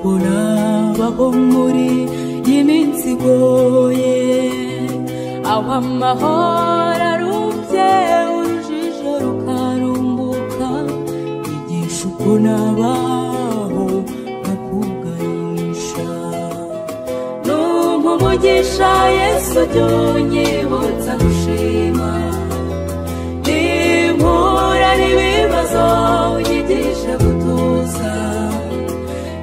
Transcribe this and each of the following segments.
abaho muri iyi minsi igoye aho amahoro arubye urujijo rukarumbuka bigisha uko nabaho nkakugayisha numva umugisha yesu jya unyibutsa gushima nimpura n'ibibazo unyigisha gutuza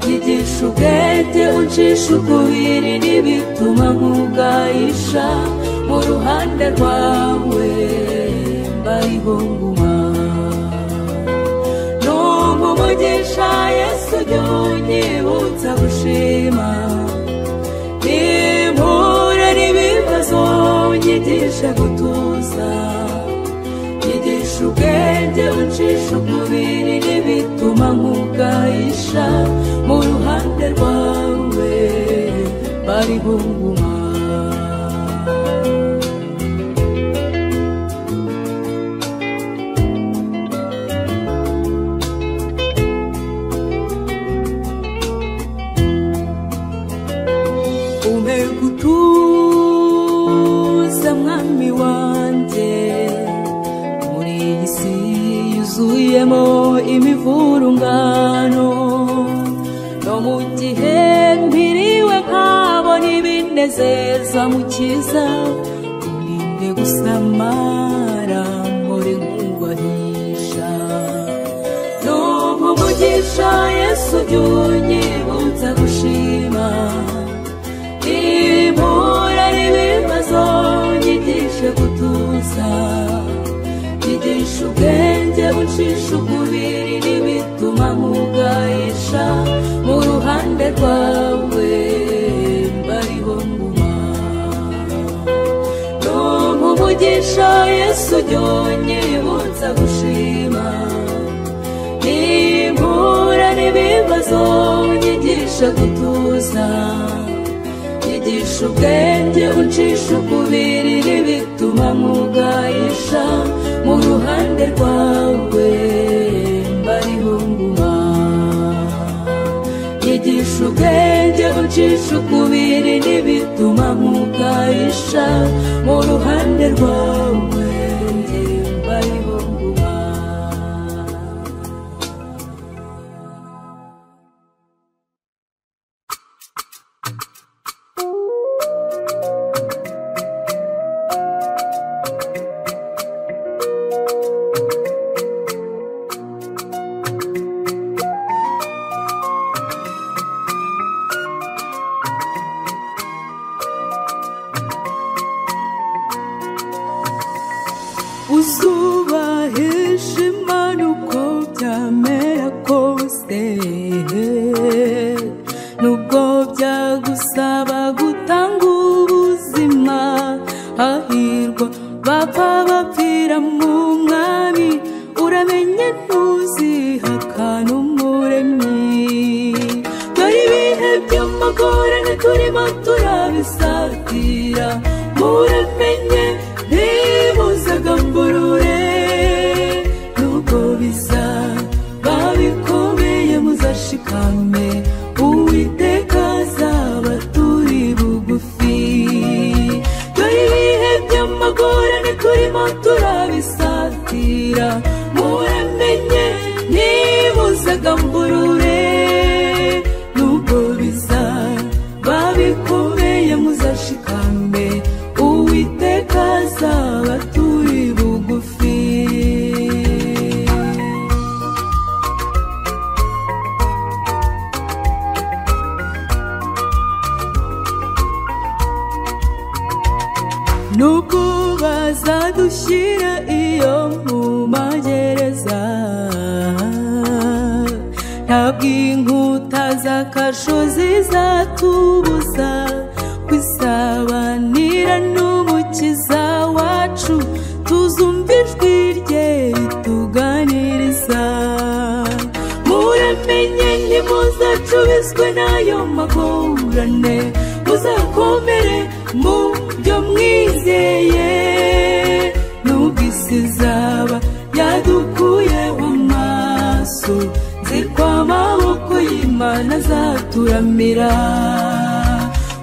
nyigisha ubwete uncisha ukubiri n'ibituma nkugayisha mu ruhande rwawe mbariho nguma numva umugisha yesu jya unyibutsa gushima nimpura n'ibibazo unyigisha gutuza nyigisha ubwenge uncisha umubiri n'ibituma nkugayisha mu ruhande rwawe bari bunguma umpe gutuza mwami wanjye muri iyi si yuzuyemo imivurungano no mu gihe mpiriwe nkabona ibinezeza mukiza irinde gusamara muri nkugwahisha numva umugisha yesu jya unyibutsa gushima impura n'ibibazo nyigishe gutuza nyigisha ubwenge uncisha umubiri n'ibituma nkugayisha mu ruhande rwawe mbariho nguma numva umugisha yesu jya unyibutsa gushima impura n'ibibazo nyigisha gutuza nyigisha ubwenge uncisha ukubiri n'ibituma nkugayisha mu ruhande rwawe mbariho nguma nyigisha ubwenge uncisha ukubiri n'ibituma nkugayisha mu ruhande rwawe mbariho nguma uzubahisha imana uko byamera kose nubwo byagusaba gutanga ubuzima hahirwa bapfa bapfira mu mwami uramenye ntuzihaka n'umuremyi dore ibihe by'amagorane turimo turabisatira muramenye ntibuzaga mburure nubwo biza babikomeye muzashikame uwiteka azabaturi bugufi dore ibihe by'amagorane turimo turabisatira muramenye ntibuzaga mburure nubwo biza babikomeye muzashikame uwiteka azabaturi bugufi nubwo bazadushyira iyo mu magereza ntabwo inkuta z'akarusho zizatubuza kwisabanira n'umukiza wacu tuzumva ijwi rye rituganiriza muramenye ntimuzacubizwe n'ayo magorane muzakomere mu byo mwizeye nubwo isi izaba yadukuyeho amaso nzi ko amaboko y'imana azatura kuramira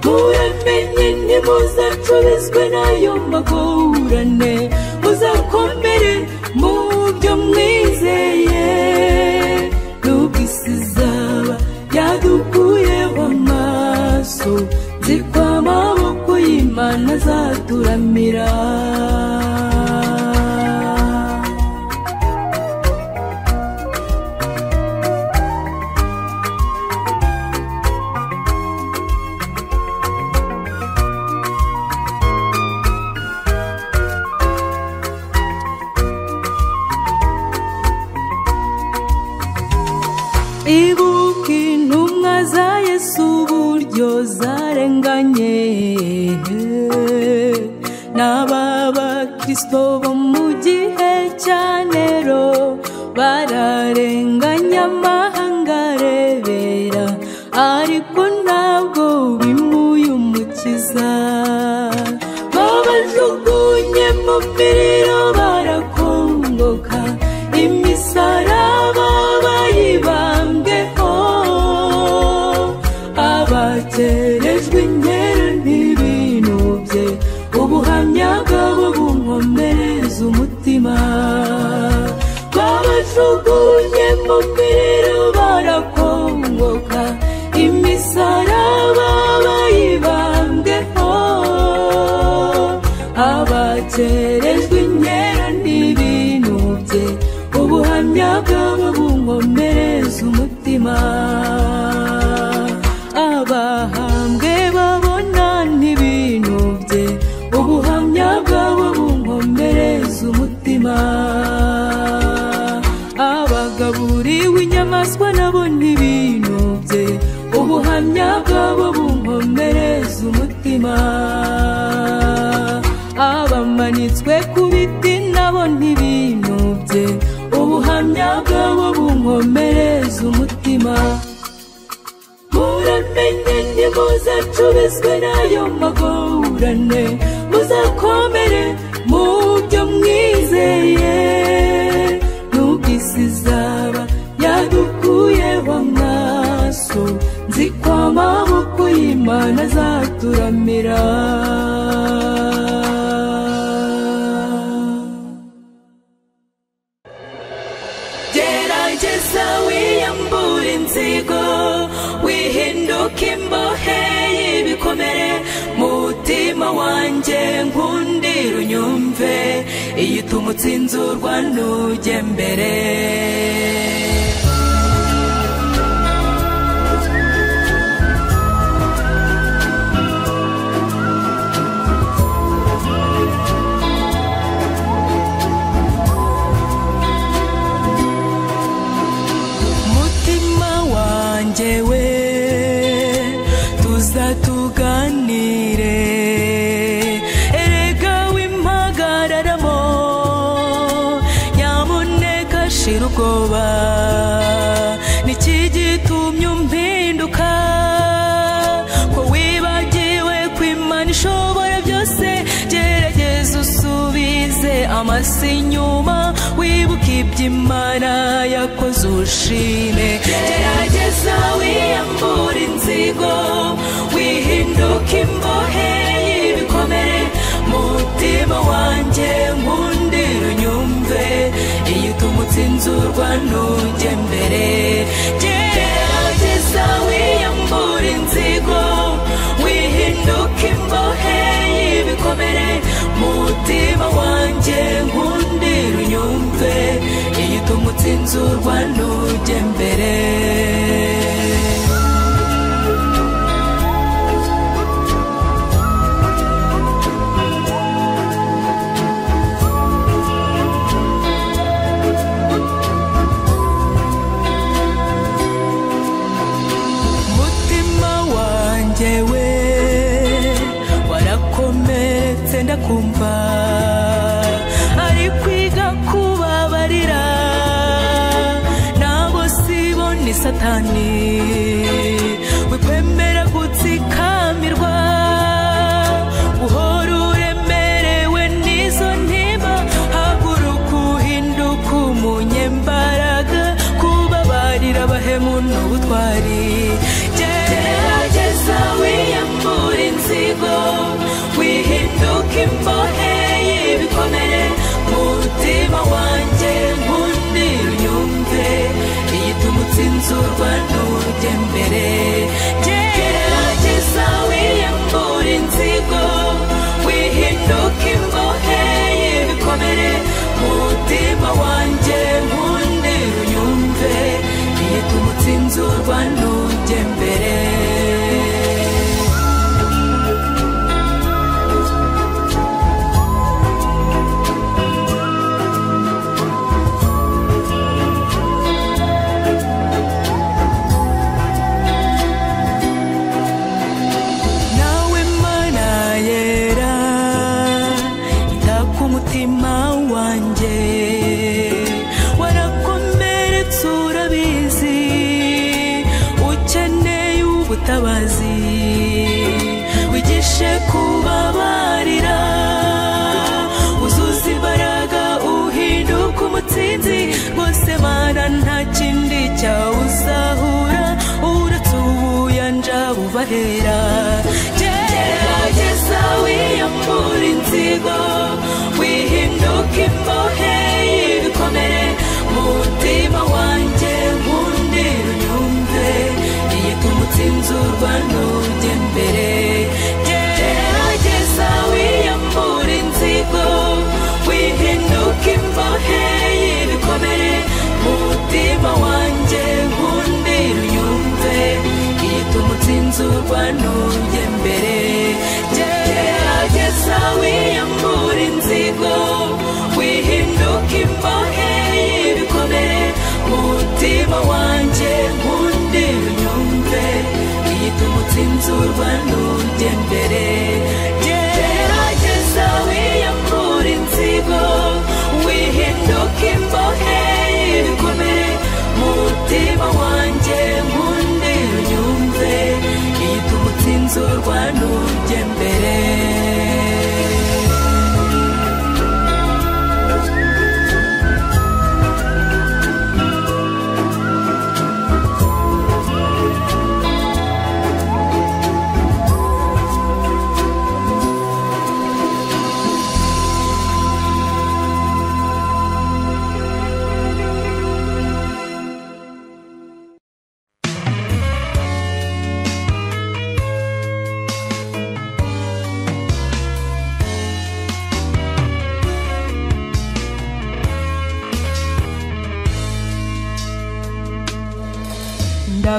muramenye ntimuzacubizwe n'ayo magorane muzakomere mu byo mwizeye nubwo isi izaba yadukuyeho amaso nzi ko amaboko y'imana azaturamira ibuka intumwa za yesu uburyo zarenganye n'ababakirisito bo mu gihe cya nero bararenganya amahanga arebera ariko ntabwo bimuye umukiza babajugunye mu miriro barakongoka imisaraba bayibambeho abakerejwe inkera ntibinubye ubuhamya bwabo bunkomereza umutima babajugunye mu miriro barakongoka imisaraba bayibambeho abakerejwe inkera ntibinubye ubuhamya bwabo bunkomereza umutima abahambwe babona ntibinubye ubuhamya bwabo bunkomereza umutima abagaburiwe inyamaswa nabo ntibinubye ubuhamya bwabo bunkomereza umutima abamanitswe ku biti nabo ntibinubye ubuhamya bwabo bunkomereza umutima muramenye ntimuzacubizwe n'ayo magorane muzakomere mu byo mwizeye nubwo isi izaba yadukuyeho amaso nzi ko amaboko y'imana azaturamira gerageza wiyambure inzigo wihinduke imbohe y'ibikomere mutima wanjye nkundira unyumve iyo utumutse inzurwa ntujye mbere mutima wanjye we tuzatuganire erega w'impagararamo nyamuneka shira ubwoba niki gitumye umpinduka ko wibagiwe ko imana ishobora byose gerageza usubize amasi inyuma wibuke ibyo imana yakoze ushime gerageza wiyambure inzigo wihinduke imbohe y'ibikomere mutima wanjye nkundira unyumve iyo utumutse inzurwa ntujye mbere gerageza wiyambure inzigo wihinduke imbohe y'ibikomere mutima wanjye nkundira unyumve iyo utumutse inzurwa ntujye mbere umutima wanjye we warakomeretse ndakumva ari kwiga kubabarira nabo sibo ni satani wikwemera gutsikamirwa uhora uremerewe n'izo ntimba haguruka uhinduka umunyembaraga kubabarira abahemu n'ubutwari Gerageza wiyambura inzigo wihinduka imbohe y'ibikomere mu mutima wanjye nkundi unyumve iyitumutse inzurwa n'urujya mbere gerageza wiyambura inzigo wihinduka imbohe y'ibikomere mu mutima wanjye nkundi unyumve iyitumutse inzurwa n'urujya mbere nawe mana yera ita ku mutima wanjye warakomeretse urabizi ukeneye ubutabazi wigishe kubabarira uzuza imbaraga uhinduka umutsinzi rwose mana nta kindi cyawuzahura uretse ubuyanja bubahera gerageza wiyambura inzigo wihinduka imbohe y'ibikomere mu mutima wanjye nkundi unyumve iyitumutse inzurwa n'ujya mbere gerageza wiyambura inzigo wihinduka imbohe y'ibikomere mu mutima wanjye nkundi unyumve iyitumutse inzurwa n'ujya mbere gerageza wiyambura inzigo wihinduka imbohe y'ibikomere mu mutima wanjye nkundi unyumve iyitumutse inzurwa n'ujya mbere gerageza wiyambura inzigo wihinduka imbohe y'ibikomere mu mutima wanjye nkunde unyumve iyitumutse inzurwa n'ujye mbere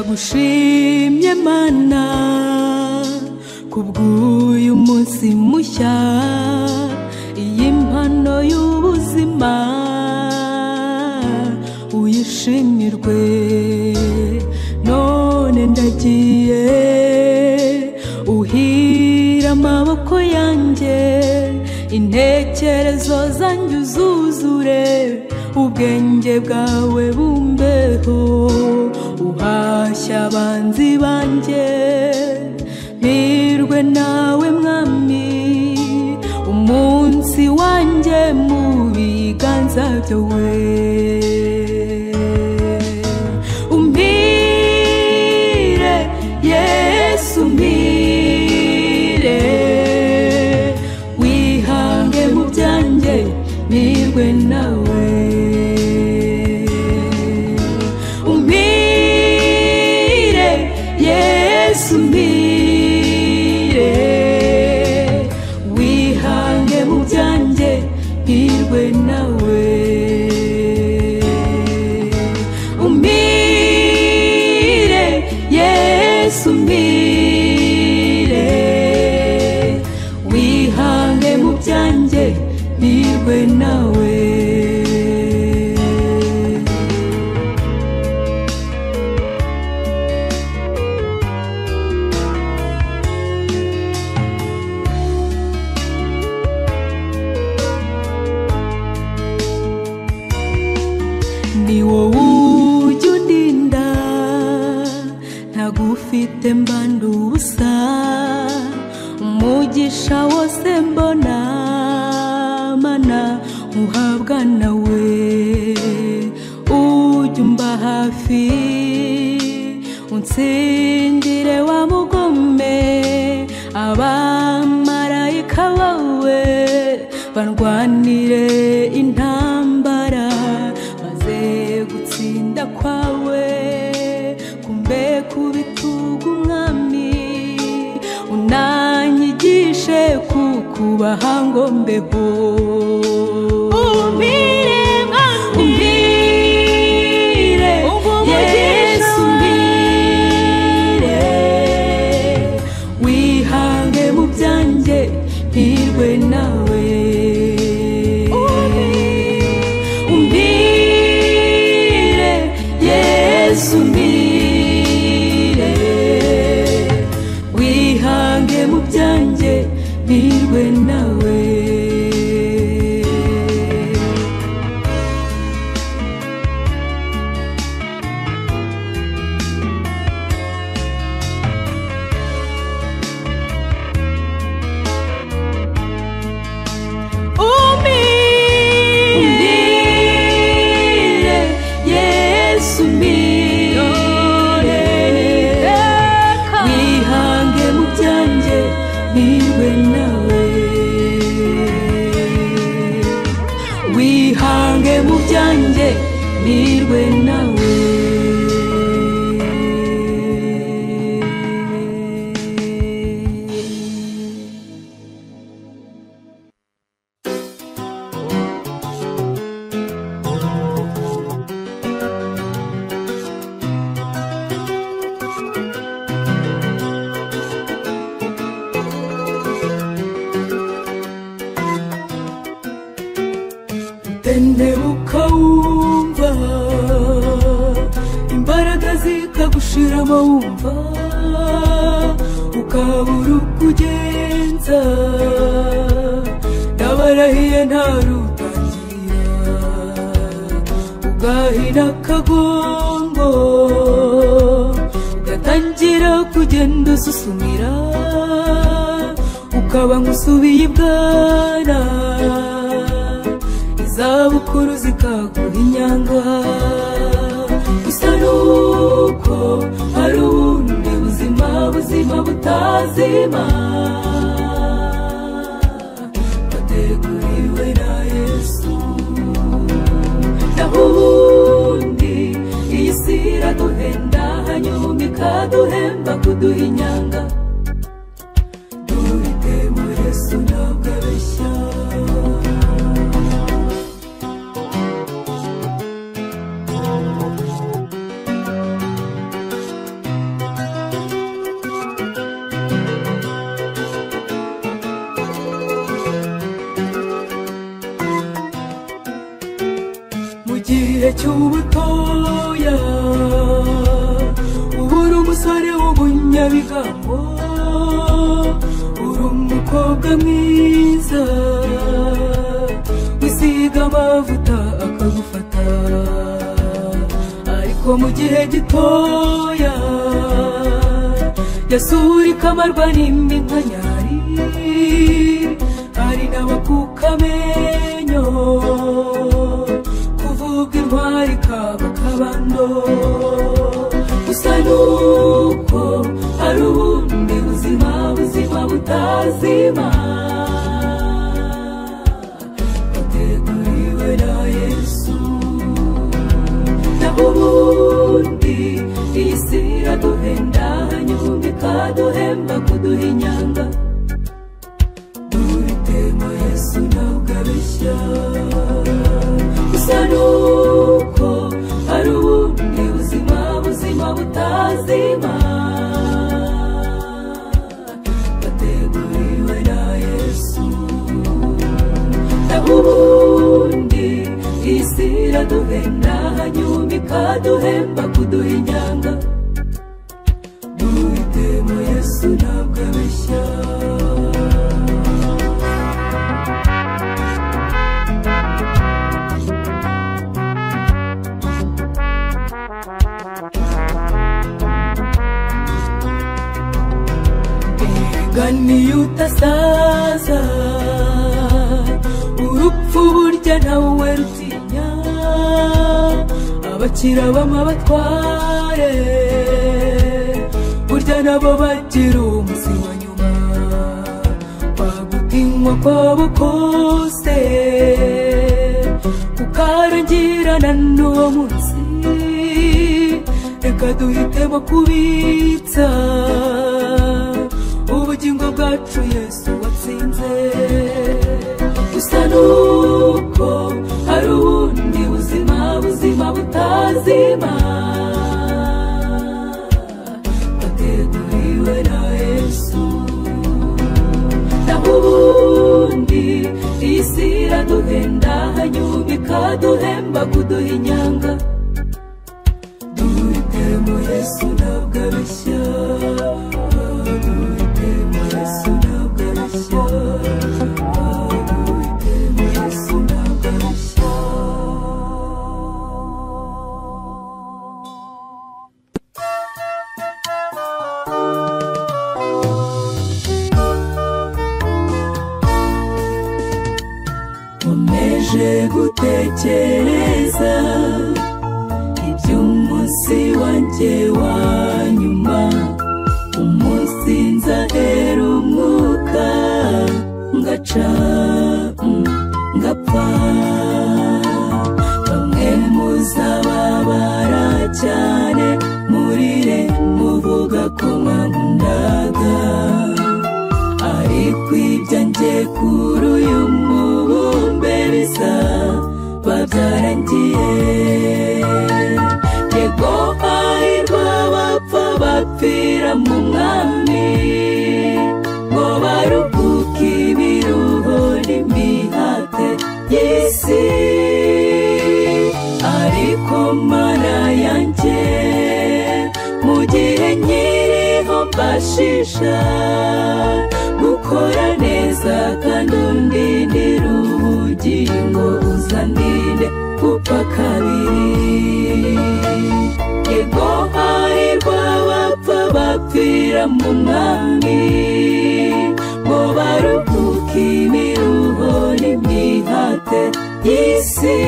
ndagushimye mana kubw'uyu munsi mushya iyi mpano y'ubuzima uyishimirwe none ndagiye uhira amaboko yanjye intekerezo zanjye uzuzure ubwenge bwawe bumbeho uhashya abanzi banjye mpirwe nawe mwami umunsi wanjye mu biganza byawe umpire yesu umpire wihange mu byanjye nirwe nawe umpire yesu umpire wihange mu byanjye nirwe nawe umpire yesu umpire wihange mu byanjye nirwe nawe ni wowe ujya undinda ntagufite mbanda ubusa umugisha wose mbona mana uhabwa nawe ujya umba hafi unsindire wa mugome wahangombeho umpire mwami umpire yesu umpire wihange mu byanjye mpirwe nawe umpire yesu umpire wihange mu byanjye mpirwe nawe Umbile, Yesu umbile, wihange mu byanjye niwe nawe wihange mu byanjye niwe nawe tendebuka wumva imbaraga zikagushiramo wumva ukabura uko ugenza ndabarahiye ntarutangira ugahina akagongo ugatangira kugenda ususumira ukaba nk'usubiye ibwana izabukuru zikaguha inyanga gusa nuko hari ubundi buzima buzima butazima wateguriwe na yesu naho ubundi iyi si iraduhenda hanyuma ikaduhemba kuduha inyanga duhite mu yesu ntabwo abeshya mu gihe cy'ubutoya uba uri umusore w'ubunyabigambo uri umukobwa mwiza wisiga amavuta akagufata ariko mu gihe gitoya yasura ikamarwa n'indi nka nyari hari n'abakuka amenyo kuvuga intwari kaba kabando gusa nuko hari ubundi buzima buzima butazima buteguriwe na yesu naho ubundi iyi si iraduhenda hanyuma ikaduhemba kuduha inyanga duhitemo yesu ntabwo abeshya gusa nuko hari ubundi buzima buzima butazima bateguriwe na yesu naho ubundi iyi si iraduhenda hanyuma ikaduhemba kuduha inyanga duhitemo yesu ntabwo abeshya ganiye utasaza urupfu burya nawe rutinya abakira b'amabatware burya nabo bagira umunsi wa nyuma bagutinywa kwabo kose ukarangirana n'uwo munsi reka duhitemo kubitsa ubugingo bwacu yesu watse usinze gusa nuko hari ubundi buzima buzima butazima wateguriwe na yesu naho ubundi iyi si iraduhenda hanyuma ikaduhemba kuduha inyanga duhitemo yesu ntabwo areshya duhitemo yesu ntabwo areshya duhitemo yesu ntabwo areshya nkomeje gutekereza iby'umunsi wanjye wa nyuma umunsi nzahera umwuka ngaca mm, ngapfa bamwe muzababara cyane murire muvuga ko mwankundaga ariko ibyanjye kuri uyu mubumbe bisa babyarangiye yego hahirwa bapfa bapfira mu mwami ngo baruhuke ibiruho n'imihate y'isi ariko mana yanjye mu gihe nkiriho mbashisha gukora neza kandi undindira ubugingo uzandinde gupfa kabiri yego hahirwa bapfa bapfira mu mwami ngo baruhuke imiruho n'imyihate y'isi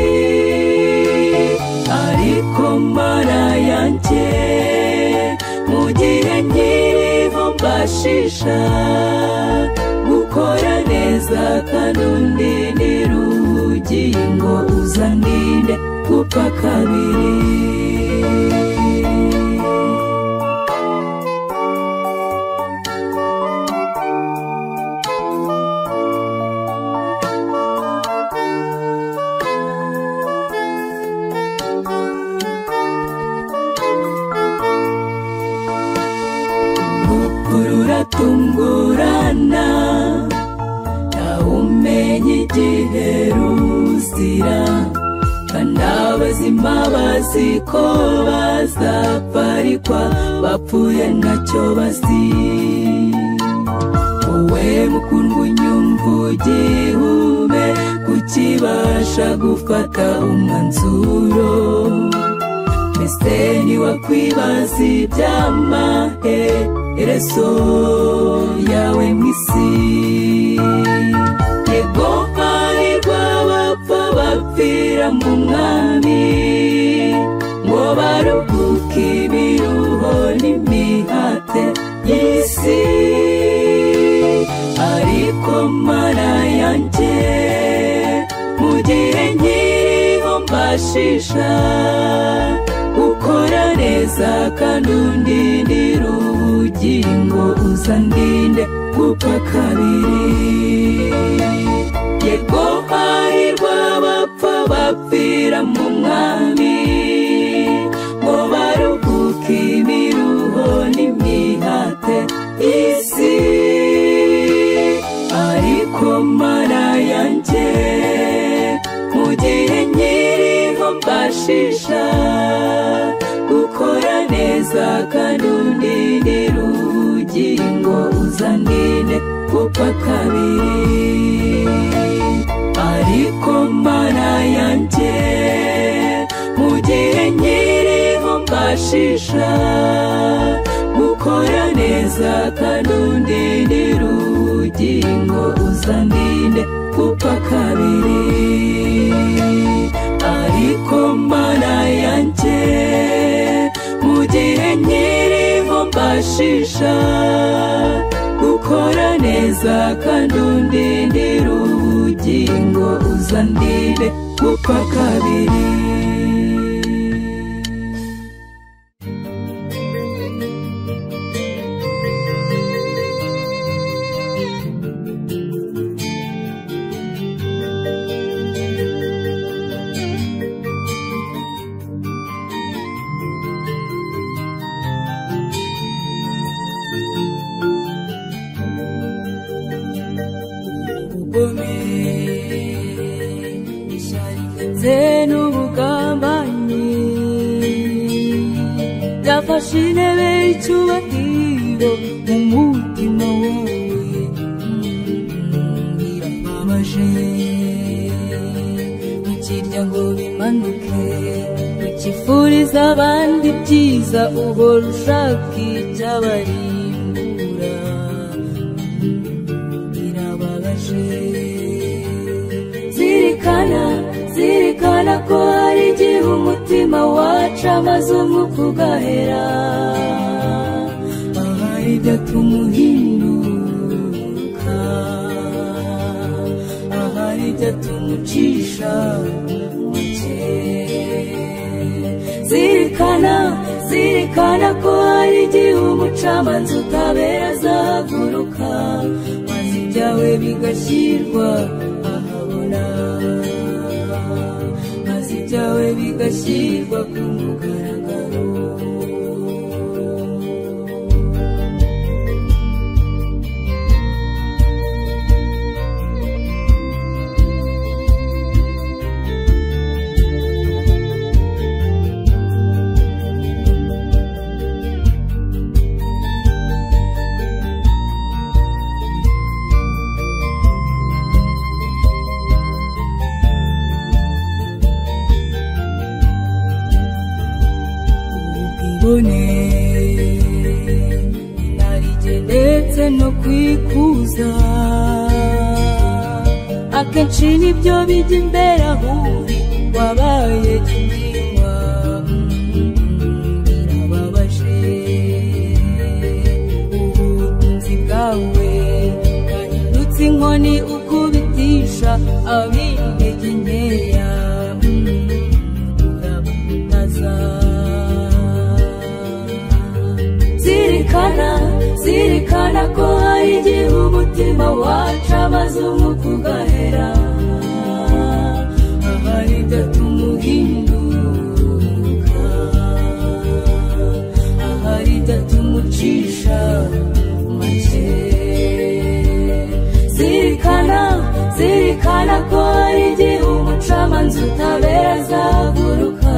ariko mara yanjye mu gihe nkiriho mbashisha gukora neza kandi undindira ubugingo uzandinde gupfa kabiri urupfu ruratungurana ntawumenya igihe ruzira kandi abazima bazi ko bazapfa ariko bapfuye ntacyo bazi wowe mukundwa unyumva ugihume kukibasha gufata umwanzuro mbese niwakwibaza iby'amaherezo yawe mu isi yego hahirwa bapfa bapfira mu mwami ngo baruhuke ibiruho n'imihate y'isi ariko mara yanjye mu gihe nkiriho mbashisha ukora neza kandi undindira ubugingo uzandinde gupfa kabiri yego hahirwa bapfa bapfira mu mwami ngo baruhuke imiruho n'imihate y'isi ariko mara yanjye mu gihe nkiriho mbashisha gukora neza kandi undindira ubugingo uzandinde gupfa kabiri ariko mara yanjye mu gihe nkiriho mbashisha gukora neza kandi undindira ubugingo uzandinde gupfa kabiri ariko mana yanjye mu gihe nkiriho mbashisha gukora neza kandi undindira ubugingo uzandinde gupfa kabiri nzafasha intebe y'icyubahiro mu mutima wawe Mm, birababaje ntukirya ngo bimanuke ntukifuriza abandi byiza uhora ushaka icyabarimbura Mm, birababaje zirikana zirikana ko hari igihe umutima wacu amaze umwuka ugahera ahari byatuma uhinduka ahari byatuma ucisha make zirikana zirikana ko hari igihe umucamanza utabera azahaguruka maze ibyawe bigashyirwa ahabona maze ibyawe bigashyirwa ku mugaragaro ubwibone inarijye ndetse no kwikuza akenshi nibyo bijya imbere ahuri wabaye gihingwa Mm, birababaje ubutunzi bwawe bwahindutse inkoni ukubitisha ab'intege nkeya urabutaza zirikana zirikana ko hari igihe umutima wacu amaze umwuka ugahera ahari idatuma uhinduka ahari idatuma ucisha make zirikana zirikana ko hari igihe umucamanza utabera azaguruka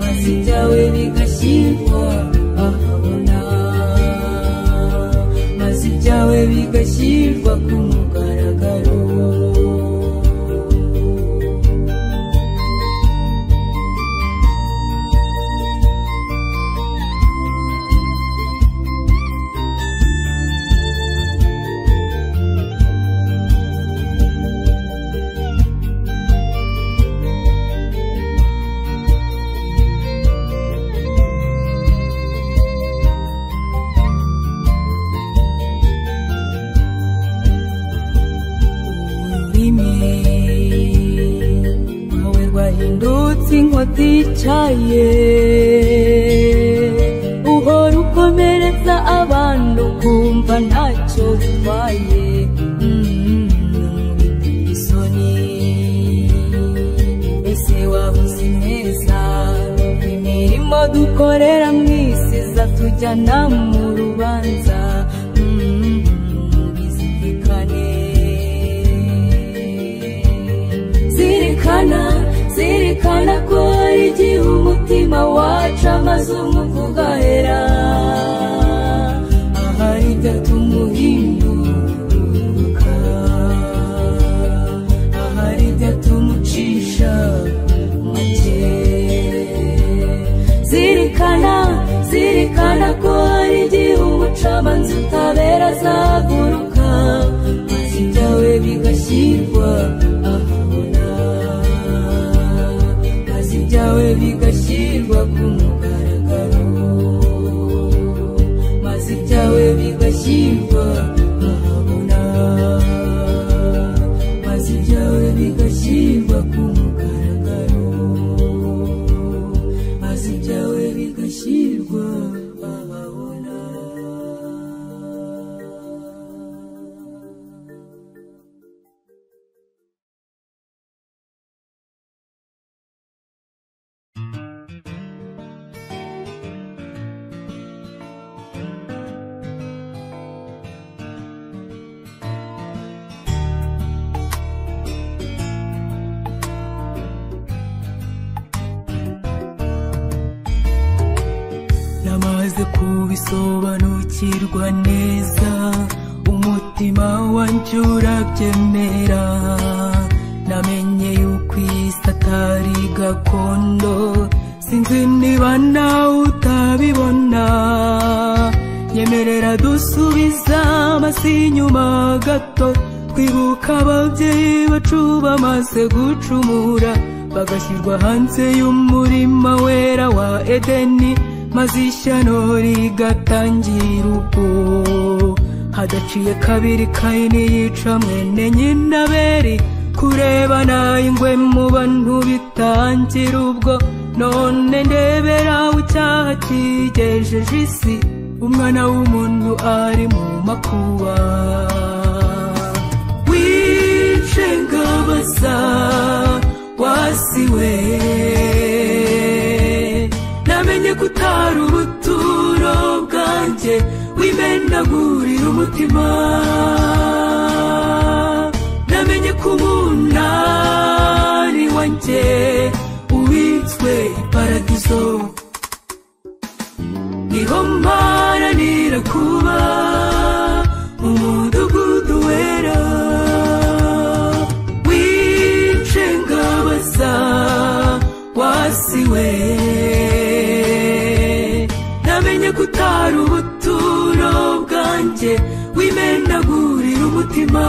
maze ibyawe bigashyirwa ahabona maze ibyawe bigashyirwa ku mugaragaro ururimi rwawe rwahindutse inkota icaye uhora ukomeretsa abantu ukumva ntacyo bitwaye Mm, biteye isoni ese wabuze neza imirimo dukorera mu isi izatujyana mu rubanza Mm, bizirikane zirikana zirikana ko hari igihe umutima wacu amaze umwuka ugahera ahari idatuma uhinduka ahari idatuma ucisha make zirikana zirikana ko hari igihe umucamanza utabera azaguruka maze ibyawe bigashyirwa ahabona maze ibyawe bigashyirwa ku mugaragaro maze ibyawe bigashyirwa ahabona maze ibyawe bigashyirwa ku mugaragaro maze ibyawe bigashyirwa ahabona kubisobanukirwa neza umutima wanjye urabyemera namenye yuko iyi si atari gakondo sinzi niba nawe utabibona nyemerera dusubiza amasi inyuma gato twibuka ababyeyi bacu bamaze gucumura bagashyirwa hanze y'umurima wera wa edeni maze ishyano rigatangira ubwo hadaciye kabiri kayini yica mwene nyinaberi kurebana ingwe mu bantu bitangira ubwo none ndebera icyaha kigejeje isi umwana w'umuntu ari mu makuba wice ngabaza wasiwe namenye ko utari ubuturo bwanjye wimenagurira umutima namenye ko umunani wanjye ubitswe iparadizo niho mparanira kuba mu mudugudu wera wice ngabaza wasiwe namenye ko utari ubuturo bwanjye wimenagurira umutima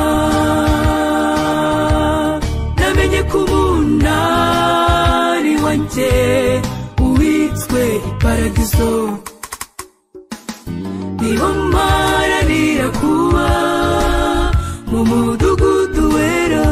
namenye ko umunani wanjye uwitswe iparadizo niho mparanira kuba mu mudugudu wera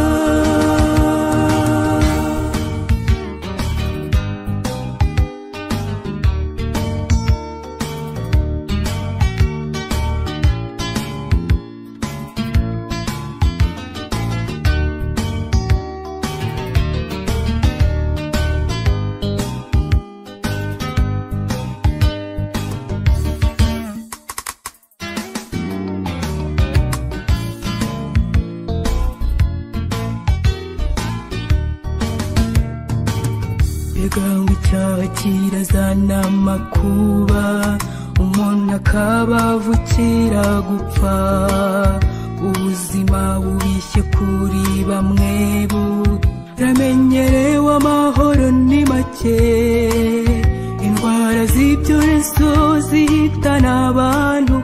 ibigango icyaha kirazana amakuba umuntu akaba avukira gupfa ubuzima bubishye kuri bamwe buramenyerewe amahoro ni make indwara z'ibyorezo zihitana abantu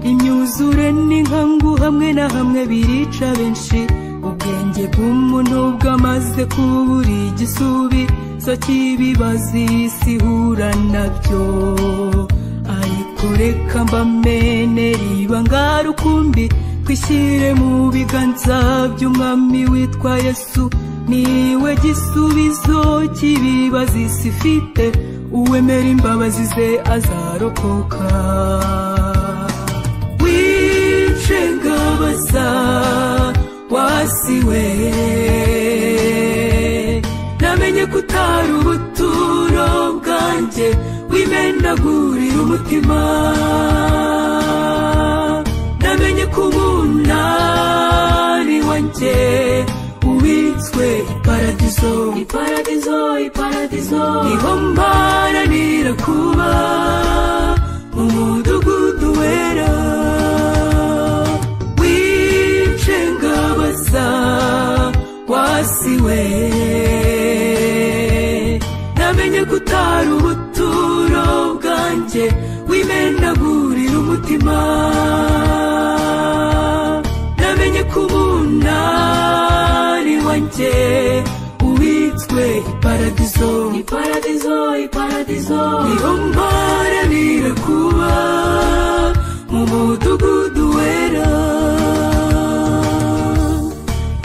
imyuzure n'inkangu hamwe na hamwe birica benshi ubwenge bw'umuntu bwamaze kubura igisubizo cy'ibibazo isi ihura nabyo ariko reka mbamenere ibanga rukumbi twishyire mu biganza by'umwami witwa yesu niwe gisubizo cy'ibibazo isi ifite uwemera imbabazi ze azarokoka wice ngabaza wasiwe namenye ko utari ubuturo bwanjye wimenagurira umutima namenye ko umunani wanjye ubitswe iparadizo iparadizo iparadizo niho mparanira kuba mu mudugudu wera wice ngabaza wasiwe namenye ko utari ubuturo bwanjye wimenagurira umutima namenye ko umunani wanjye ubitswe iparadizo iparadizo iparadizo niho mparanira kuba mu mudugudu wera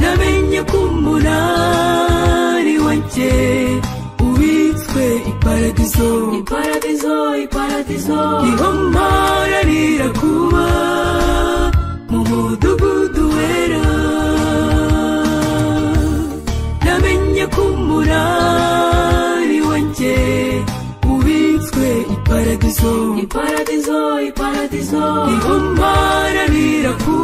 namenye ko umunani wanjye ubitswe iparadizo iparadizo iparadizo niho mparanira kuba mu mudugudu wera namenye ko umunani wanjye ubitswe iparadizo iparadizo iparadizo niho mparanira kuba